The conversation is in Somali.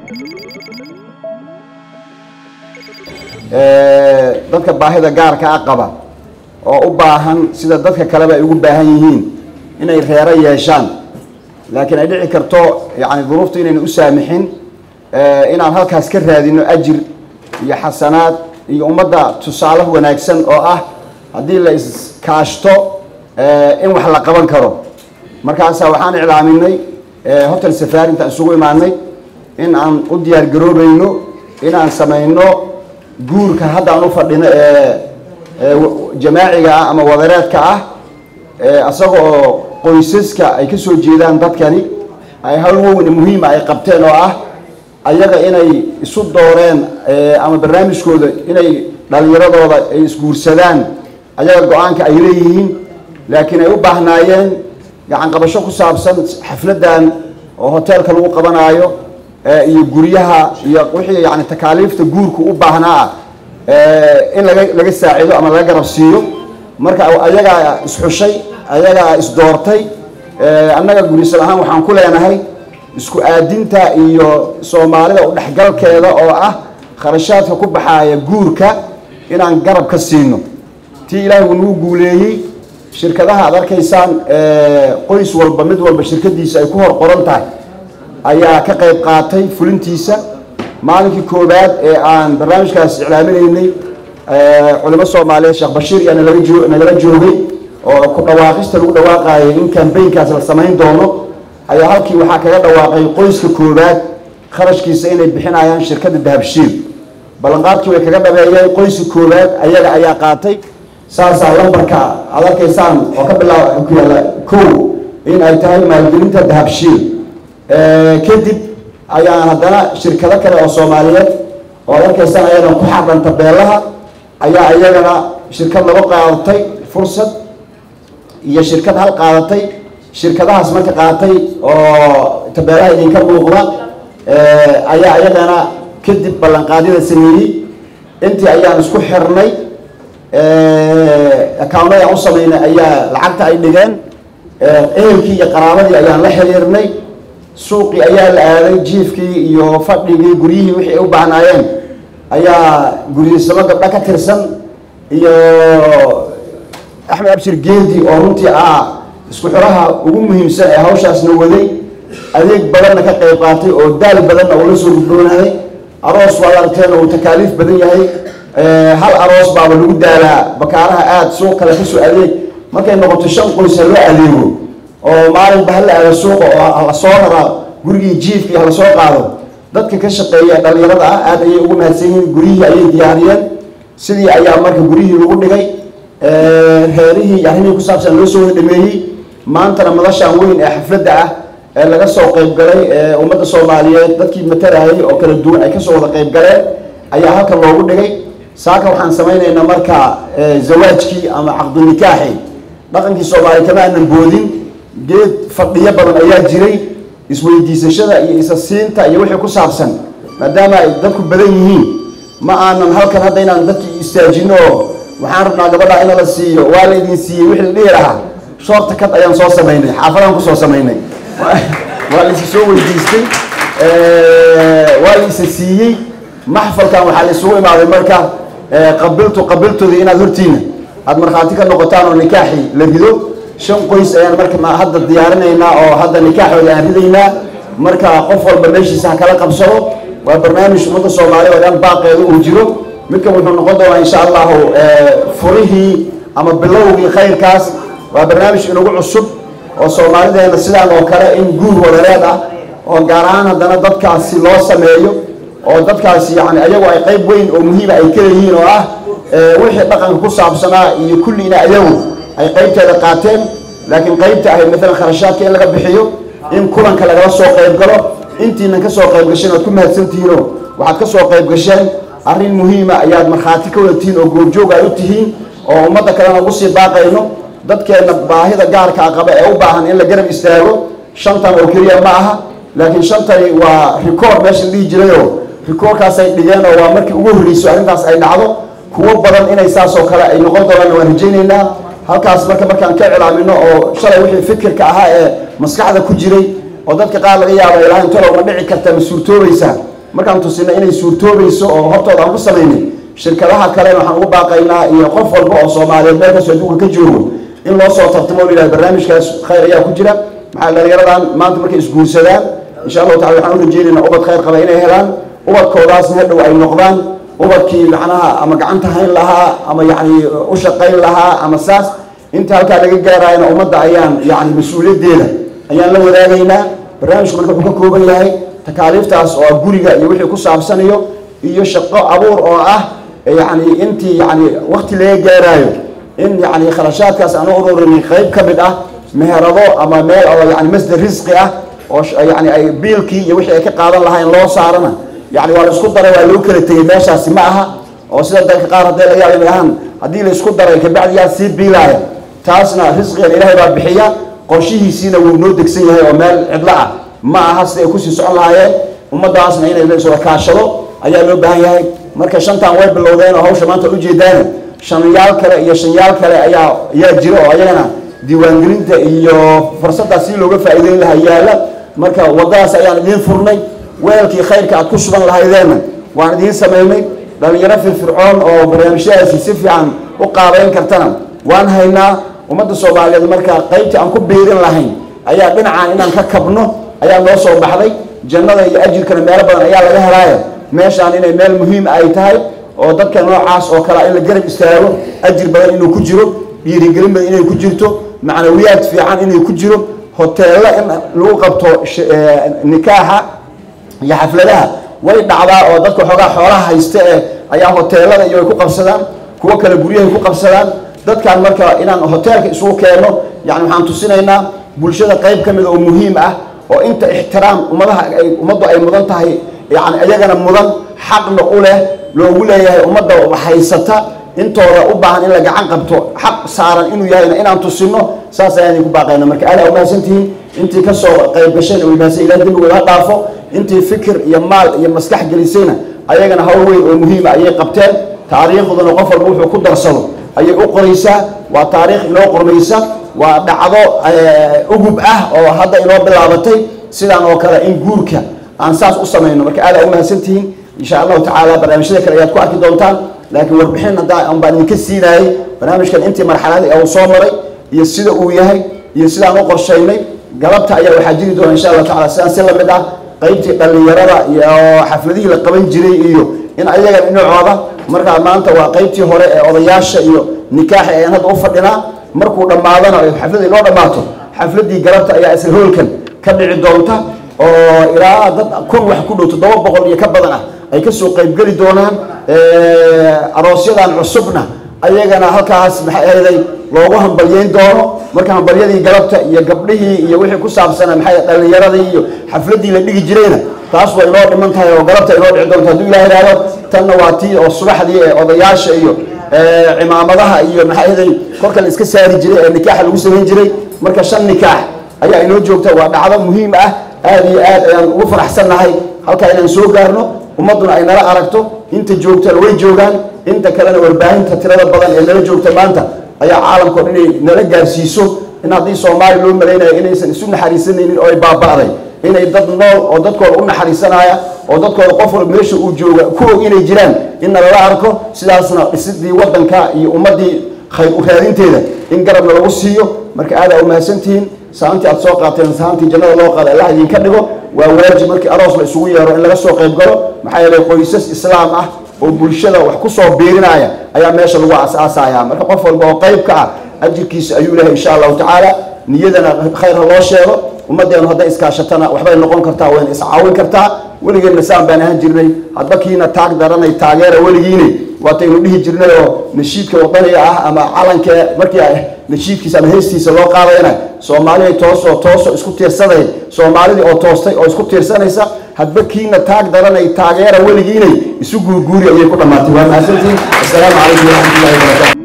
dadka baahida gaarka a qaba oo u baahan sida dadka kaleba ay ugu baahan yihiin inay reero yeeshaan laakiin ay dhici karto yani duruuftu inayna u saamixin inaan halkaas ka raadino ajir iyo xasanaad iyo ummadda tusaale wanaagsan oo ah haddii la iskaashto in wax la qaban karo markaasa waxaan iclaaminay hotel safari intaan isugu imaanay in aan u diyaar garoobayno inaan samayno guurka hadda aan u fadhino ee jamaaciga ah ama wadareedka ah isaga oo qoysaska ay ka soo jeedaan dadkani ay hawl weyn muhiima ay qabteen oo ah ayaga inay isu dooreen ama barnaamijkooda inay dhalinyaradooda ay isguursadaan ayaga go-aanka ay leeyihiin laakiin ay u baahnaayeen gacan qabasho ku saabsan xafladan oo hoteelka lagu qabanaayo iyo guryaha iyo wixii yani takaaliifta guurku u baahnaa ah in laga laga saacido ama laga garab siiyo marka ayagaa isxushay ayagaa isdoortay annaga gurisal ahaan waxaan ku leenahay isku aadinta iyo soomaalida udhexgalkeeda oo ah kharashaadka ku baxaaya guurka inaan garab ka siino tii ilaahay uu nagu guuleeyey shirkadaha aad arkaysaan qoys walba mid walba shirkadiisa ay ku hor qoran tahay ayaa ka qayb qaatay fulintiisa maalinkii koowaad ee aan barnaamijkaas iclaaminaynay culimo soomaaliyeed sheekh bashiir iyo nalaga joo nagala joogay oo ku dhawaaqista lagu dhawaaqaayay in kambaynkaas la samayn doono ayaa halkii waxaa kaga dhawaaqay qoyska koowaad kharashkiisa inay bixinayaan shirkadda dahabshiil ballanqaadkii way kaga dhabeeyeen qoyska koowaad ayaga ayaa qaatay saasaa lambarka aad arkaysaan oo ka bilaaba ku yaalla kow in ay tahay maalgelinta dahabshiil kadib ayaan haddana shirkado kale oo soomaaliyeed oo ad arkaysaan ayadan ku xadhan tabeelaha ayaa iyagana shirkad laba qaadatay fursad iyo shirkad hal qaadatay shirkadahaas marka qaatay oo tabeelaha idinka muuqda ayaa iyagana kadib ballanqaadyada sameeyey intii ayaan isku xirnay accounada aan u samaynay ayaa lacagta ay dhigeen ehelkii iyo qaraabadii ayaan la xiriirnay suuqii ayaa la aaday jiifkii iyo fadhigii guryihii wixii ay u baahnaayeen ayaa guryiisamo gabdho ka tirsan iyo axmed abshir geedi oo runtii ah isku xiraha ugu muhiimsan ee hawshaasna waday adeeg badanna ka qayb qaatay oo daal badanna uu la soo gudboonaday aroos waad aragteen uu takaaliif badan yahay hal aroos baaba lagu daalaa bakaaraha aada suuq kale kasoo adeeg markay noqoto shan qoys ha loo adeego oo maalinba hala aado suuqa oo hala soo raraa gurigii jiifkii hala soo qaado dadka ka shaqeeya dhalinyarada ah aada ayay ugu mahadsan yihiin guryihii ayay diyaariyeen sidii ayaa marka guryihii lagu dhigay reerihii iyo arrimihii ku saabsan loo soo wada dhameeyey maantana madashaan weyn ee xafladda ah ee laga soo qayb galay ee ummadda soomaaliyeed dadkii matarayay oo kala duwan ay kasoo wada qayb galeen ayaa halkan loogu dhigay saaka waxaan samaynaynaa marka zawaajkii ama caqdunikaaxi dhaqankii soomaaliya kama aanan boodin geed fadhiyo badan ayaa jiray isweydiisashada iyo isa siinta iyo wixii ku saabsan maadaama ay dadku badan yihiin ma aanan halkan hadda inaan dadkii istaajino oo waxaan rabnaa gabadha in la siiyo waa la idin siiyey wixii la dhihi lahaa shoorta kad ayaan soo samaynay xaafadaan kusoo samaynay waa la isa soo weydiistay waa la isa siiyey maxfalkan waxaa la isugu imaaday marka qabiltu qabiltoodii inaad hortiina aada markhaati ka noqotaan oo nikaaxi la rido shan qoys ayaan marka hadda diyaarinaynaa oo hadda nikaaxooda aan ridaynaa marka qof walba meeshiisa ha kala qabsado waa barnaamij ummadda soomaaliya oo dhan baaqeeda uu jiro midkan wuxuu noqon doonaa insha allahu furihii ama bilowgii khayrkaas waa barnaamij inagu cusub oo soomaalideena sidaan oo kale in guur wadareed ah oo gaar ahaan haddana dadkaasi loo sameeyo oo dadkaasi yani ayagu ay qayb weyn oo muhiima ay kaleyihiin oo ah wixii dhaqanka ku saabsanaa iyo kulliina ayagu ay qaybteeda qaateen laakiin qaybta ahayd maalan kharashaadka in laga bixiyo in kulanka lagala soo qayb galo intiinan ka soo qayb gasheen oad ku mahadsantihiinoo waxaad ka soo qayb gasheen arrin muhiima ayaad markhaati ka wada tihiin oo goobjoog ay u tihiin oo ummadda kalena ugu sii baaqayno dadkeenna baahida gaarkaa qaba ee u baahan in la garab istaago shantan oo keliya ma aha laakiin shantani waa record meesha la dhihi jirayoo rikoorkaasay dhigeen oo waa markii ugu horreysay arrintaas ay dhacdo kuwo badan inay saas oo kale ay noqon doonaan waan rajaynaynaa halkaas marka markaan ka cilaamino oo shalay wixii fikirka ahaa ee maskaxda ku jiray oo dadka qaar laga yaaba ilaahay intolowma dhici karta ma suurtoobaysaa markaan tusinay inay suurtoobayso oo hortooda aan ku samaynay shirkadaha kalena waxaan ugu baaqaynaa iyo qof walba oo soomaaliyeed meel kastoo adduunka ka joogo in loo soo tartamo o yidhaha barnaamijkaas khayr ayaa ku jira maxaa dhalinyaradan maanta markay isguursadaan insha allahu tacala waxaan u rajeynaynaa ubad khayr qaba inay helaan ubadkoodaasna hadhow ay noqdaan ubadkii macnaha ama gacanta hayn lahaa ama yacni u shaqayn lahaa ama saas inta halkaa laga gaarayana ummadda ayaan yacni mas-uuliyaddeeda ayaan la wadaagaynaa barnaamijku marka wuxuu ka kooban yahay takaaliiftaas oo ah guriga iyo wixii ku saabsanayo iyo shaqo abuur oo ah yacni intii yacni wakti laga gaaraayo in yacni kharashaadkaas aan u ururinay qayb ka mid ah meherado ama meel oo yani masdar risqi ah oo yani ay biilkii iyo wixii ay ka qaadan lahayn loo saarana yani waa la isku daray waa loo kala tegey meeshaasi ma aha oo sida dalka qaar hadday laga yaaba ahaan haddii la isku daray kabacdi yaa sii biilaaya taasna risqigan ilaahay baa bixiya qorshihiisiina wuu noo degsan yahay oo meel cidlo ah ma aha sida ay kusii socon lahaayeen ummadaasna inay la kaashado ayaa loo baahan yahay marka shantan way bilowdeen oo hawsha maanta ujeedaan shanyaal kale iyo shanyaal kale ayaa ayaa jira oo ayagana diiwaangelinta iyo fursaddaas si looga faa'iideyn lahaa yaala marka waddadaas ayaan idiin furnay weelkii khayrka aad ku shuban lahaydeenna waan idiin samaynay dhalinyaro firfircoon oo barnaamijyadaasi si fiican u qaabeyn kartana waan haynaa ummadda soomaaliyeed marka qaybtii aan ku biirin lahayn ayaa dhinacaan inaan ka kabno ayaa noo soo baxday jannada iyo ajirkana meelo badan ayaa laga helaayo meeshaan inay meel muhiim ay tahay oo dadka noocaas oo kale in la garab istaago ajir badan inuu ku jiro dhiirigelin badan inay ku jirto macnawiyaad fiican inay ku jiro hoteello in lagu qabto nikaaxa iyo xafladaha way dhacdaa oo dadka xoogaa xoolaha haysta ee ayaa hoteelada iyo ay ku qabsadaan kuwo kale guryahay ku qabsadaan dadkan marka inaan hoteelka isugu keeno yani waxaan tusinaynaa bulshada qayb ka mida oo muhiim ah oo inta ixtiraam ummadaha ay ummaddu ay mudan tahay yani iyagana mudan xaqna u leh loogu leeyahay ummadda haysata intooda u baahan in la gacan qabto xaq saaran inuu yahayna inaan tusino saas ayaan idinku baaqayna marka aada umahadsantihiin intii kasoo qayb gashayna way mahadsan ilaah dembigooda ha dhaafo intii fikir iyo maal iyo maskax gelisayna ayagana hawl weyn oo muhiima ayay qabteen taariikhduna qof walba wuxuu ku darsado ayay u qoraysaa waa taariikh inoo qormaysa waa dhacdo ugub ah oo hadda inoo bilaabatay sidaan oo kale in guurka aan saas u samayno marka aada umahadsantihiin insha allahu tacaala barnaamijyada kale ayaad ku arki doontaan laakiin warbixin haddaa baan idinka siinayay barnaamijkan intii marxaladii uu soo maray iyo sida uu yahay iyo sidaan u qorshaynay galabta ayaa waxaa jiri doona insha allahu tacala sidaan si lamid ah qaybtii dhallinyarada iyo xafladihii la qaban jiray iyo in ayaga dhinacooda markaa maanta waa qaybtii hore ee odayaasha iyo nikaaxa ayaan hadda u fadhinaa markuu dhammaadana xafladii loo dhammaato xafladii galabta ayaa isla hoolkan ka dhici doonta oo ilaa dad kun wax ku dhow toddoba boqol iyo ka badan ah ay kasoo qaybgeli doonaan aroosyadan cusubna ayagana halkaas maxay ahday loogu hambalyeyn doono marka hambalyadii galabta iyo gabdhihii iyo wixii ku saabsana maxay dhallinyaradii iyo xafladii la dhigi jirayna taas way inoo dhiman tahay oo galabta inoo dhici doonto hadduu ilaah ihahdo tanna waa tii oo subaxdii ee odayaasha iyo cimaamadaha iyo maxay ahday korka la iska saari jiray ee nikaaxa lagu samayn jiray marka shan nikaax ayaa inoo joogta waa dhacdo muhiim ah aada iyo aad ayaan ugu faraxsannahay halkaa inaan soo gaarno ummadduna ay nala aragto inta joogtana way joogaan inta kalena warbaahinta tirada badan ee nala joogta maanta ayaa caalamka o dhan inay nala gaarsiiso in haddii soomaaliya loo malaynayo inaysan isu naxariisanaynin oo ay baaba'day inay dad nool oo dadkooda u naxariisanaya oo dadkooda qof walba meesha uu jooga ku og inay jiraan in nalala arko sidaasna dhisidii waddanka iyo ummaddii khayr u raadinteeda in garabna lagu siiyo marka aadaa umahadsantihiin saantii aad soo qaateen saantii jannada loo qaada allah idinka dhigo waa waajib markii aroos la isugu yeero in laga soo qayb galo maxaa yeelay qoysas islaam ah oo bulshada wax ku soo biirinaya ayaa meesha lagu asaasaya marka qof walba oo qayb ka ah ajirkiisa ayuu lehay insha allahu tacaala niyadana khayr ha loo sheego ummaddeenu hadday iskaashatana waxbay noqon kartaa wayna iscaawin kartaa weligeenna saan baan ahaan jirnay hadba kiina taag daranay taageera weligiine waataynu dhihi jirnay oo nashiidka wadaniga ah ama calanka markii nashiidkiisa ama heestiisa loo qaadayna soomaaliday toosoo tooso isku tiirsaday soomaalidii oo toostay oo isku tiirsanaysa hadba kiina taag daranay taageera weligiinay isu guurguuri ayay ku dhammaatay waa mahadsantihiin assalaamu calaykum waraxmatullahi wabarakatu